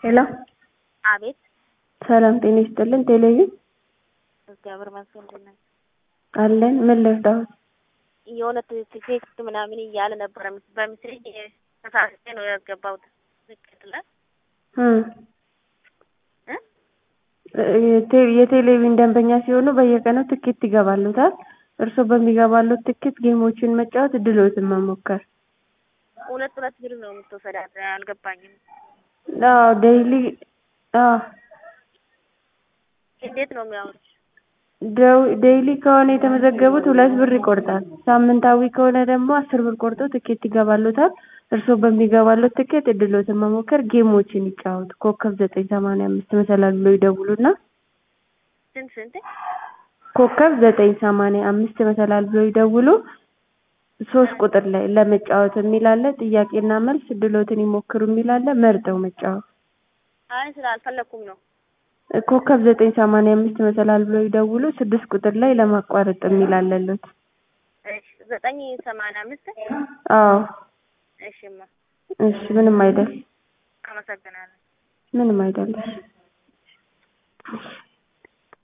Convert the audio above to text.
ሄሎ አቤት ሰላም ጤና ይስጥልን ቴሌቪዥን እግዚአብሔር ይመስገን እንዴት ነህ? አለን ምን ልርዳዎት የሆነ ቴክስት ምናምን እያለ ነበረ በሚስለኝ ተሳስቼ ነው ያስገባሁት ትክክል ላይ እ የቴሌቪዥን ደንበኛ ሲሆኑ በየቀኑ ትኬት ይገባልዎታል እርስዎ በሚገባልዎት ትኬት ጌሞችን መጫወት እድልዎትን መሞከር ሁለት ሁለት ብር ነው የምትወስዳት አልገባኝም አዎ ዴይሊ አዎ እንዴት ነው የሚያወሩት ዴይሊ ከሆነ የተመዘገቡት ሁለት ብር ይቆርጣል ሳምንታዊ ከሆነ ደግሞ አስር ብር ቆርጦ ትኬት ይገባልዎታል እርስዎ በሚገባልዎት ትኬት እድልዎትን መሞከር ጌሞችን ይጫወቱ ኮከብ ዘጠኝ ሰማንያ አምስት መሰላል ብለው ይደውሉና ስንት ስንት ኮከብ ዘጠኝ ሰማንያ አምስት መሰላል ብለው ይደውሉ ሶስት ቁጥር ላይ ለመጫወት የሚል አለ ጥያቄና መልስ እድልዎትን ይሞክሩ የሚል አለ መርጠው መጫወት አይ ስላልፈለኩም ነው ኮከብ ዘጠኝ ሰማንያ አምስት መሰላል ብለው ይደውሉ ስድስት ቁጥር ላይ ለማቋረጥ የሚል አለልዎት እሺ ዘጠኝ ሰማንያ አምስት አዎ እሺማ እሺ ምንም አይደል አመሰግናለሁ ምንም አይደል እሺ